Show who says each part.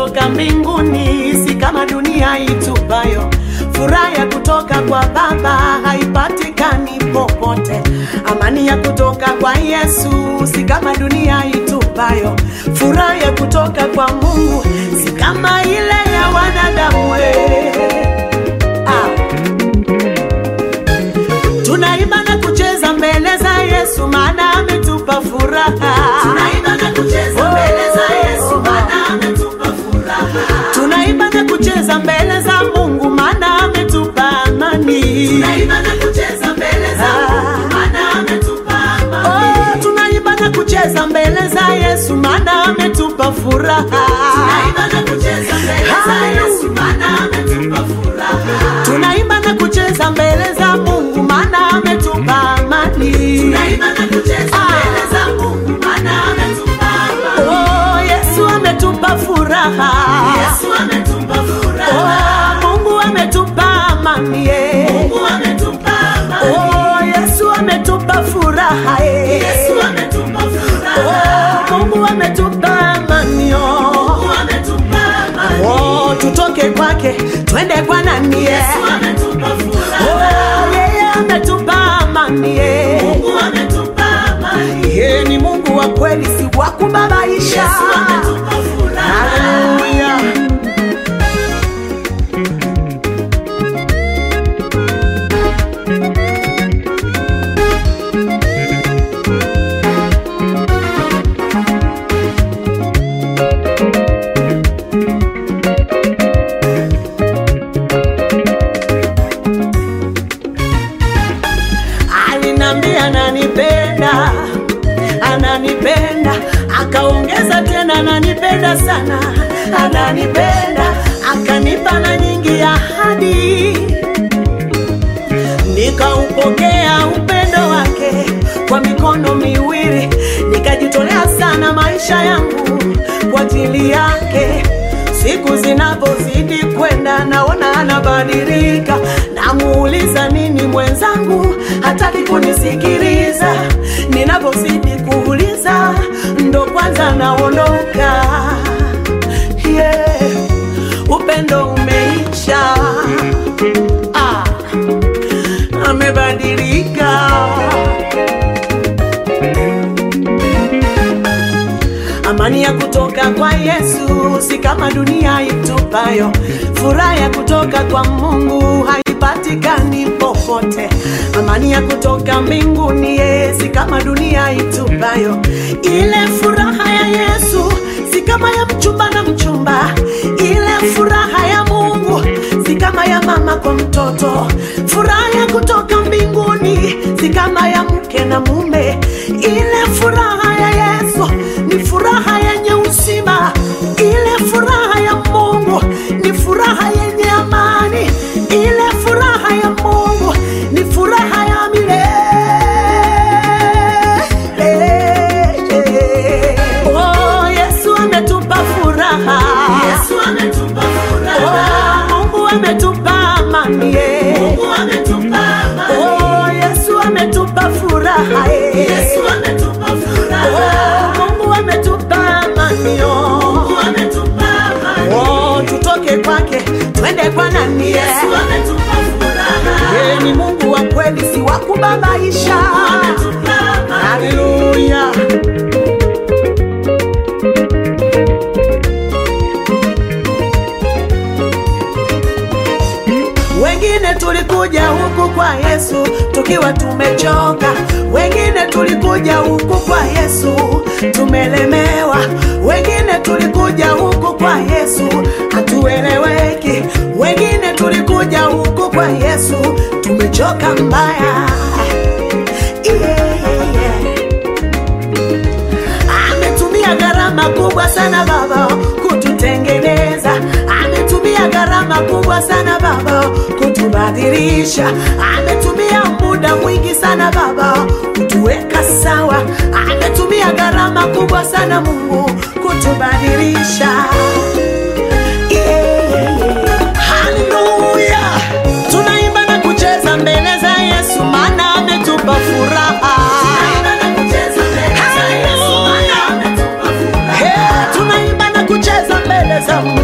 Speaker 1: kutoka mbinguni, si kama dunia itupayo. Furaha ya kutoka kwa Baba haipatikani popote. Amani ya kutoka kwa Yesu si kama dunia itupayo. Furaha ya kutoka kwa Mungu si kama ile ya wanadamu. we. Ah. Tunaimba na kucheza mbele za Yesu maana ametupa furaha.
Speaker 2: Tunaimba na kucheza mbele za Yesu maana ametupa furaha.
Speaker 1: Tunaimba na kucheza mbele za Mungu maana ametupa amani.
Speaker 2: Tunaimba na kucheza mbele za Mungu maana ametupa amani.
Speaker 1: Oh, tunaimba na kucheza mbele za Yesu maana ametupa furaha.
Speaker 2: Tunaimba na kucheza mbele za Yesu maana ametupa furaha.
Speaker 1: Tunaimba na kucheza mbele za Mungu maana ametupa amani.
Speaker 2: Tunaimba na kucheza mbele za Mungu maana ametupa amani.
Speaker 1: Oh, Yesu ametupa furaha.
Speaker 2: Yesu ametupa furaha.
Speaker 1: Oh, Mungu ametupa amani. eh.
Speaker 2: Mungu ametupa amani.
Speaker 1: Oh, Yesu ametupa furaha. eh.
Speaker 2: Yesu ametupa furaha.
Speaker 1: Oh, Mungu ametupa amani. oh.
Speaker 2: Mungu ametupa amani.
Speaker 1: Oh, tutoke kwake twende kwa nani? eh.
Speaker 2: Yesu ametupa furaha.
Speaker 1: Oh, yeye ametupa amani. eh.
Speaker 2: Mungu ametupa amani.
Speaker 1: Yeye ni Mungu wa kweli, si wa kubabaisha.
Speaker 2: Yesu ametupa furaha.
Speaker 1: Haleluya. Alinambia ananipenda, ananipenda, akaongeza tena ananipenda sana, ananipenda, akanipa na nyingi ahadi, nikaupokea upendo wake kwa mikono miwili, nikajitolea sana maisha yangu kwa ajili yake. Siku zinapozidi kwenda, naona anabadilika, namuuliza nini mwenzangu, hataki kunisikiliza. Ninapozidi kuuliza, ndo kwanza naondoka. Yeah, upendo umeisha. Ah, amebadilika. Amani ya kutoka kwa Yesu si kama dunia itupayo. Furaha ya kutoka kwa Mungu haipatikani popote. Amani ya kutoka mbinguni ye si kama dunia itupayo. Ile furaha ya Yesu si kama ya mchumba na mchumba. Ile furaha ya Mungu si kama ya mama kwa mtoto. Furaha ya kutoka mbinguni si kama ya mke na mume. Ile furaha ya Yesu ni furaha yenye uzima. Ile furaha ya Mungu ni furaha yenye amani. Ile furaha ya Mungu ni furaha ya milele. Oh, Yesu ametupa furaha.
Speaker 2: Yesu ametupa furaha.
Speaker 1: Oh, Mungu ametupa amani. eh.
Speaker 2: Mungu ametupa amani.
Speaker 1: Oh, Yesu ametupa furaha. eh.
Speaker 2: Yesu ametupa furaha.
Speaker 1: Oh, Mungu ametupa amani. oh.
Speaker 2: Mungu ametupa amani.
Speaker 1: Oh, tutoke kwake twende kwa nani? eh.
Speaker 2: Yesu ametupa furaha.
Speaker 1: Yeye ni Mungu wa kweli, si wa kubabaisha.
Speaker 2: Ametupa amani.
Speaker 1: Haleluya. Wengine tulikuja huku kwa Yesu tukiwa tumechoka, wengine tulikuja huku kwa Yesu tumelemewa, wengine tulikuja huku kwa Yesu hatueleweki, wengine tulikuja huku kwa Yesu tumechoka mbaya. Yeah, yeah, yeah. Ametumia gharama kubwa sana Baba kututengeneza, ametumia gharama kubwa sana Baba kutubadilisha, ametumia muda mwingi sana Baba kutuweka sawa, ametumia gharama kubwa sana Mungu kutubadilisha. Yeah, yeah, yeah. Haleluya, tunaimba na kucheza mbele za Yesu, maana ametupa furaha.
Speaker 2: Tunaimba na kucheza mbele za Yesu, maana ametupa furaha.
Speaker 1: Hey, tunaimba na kucheza mbele za Mungu.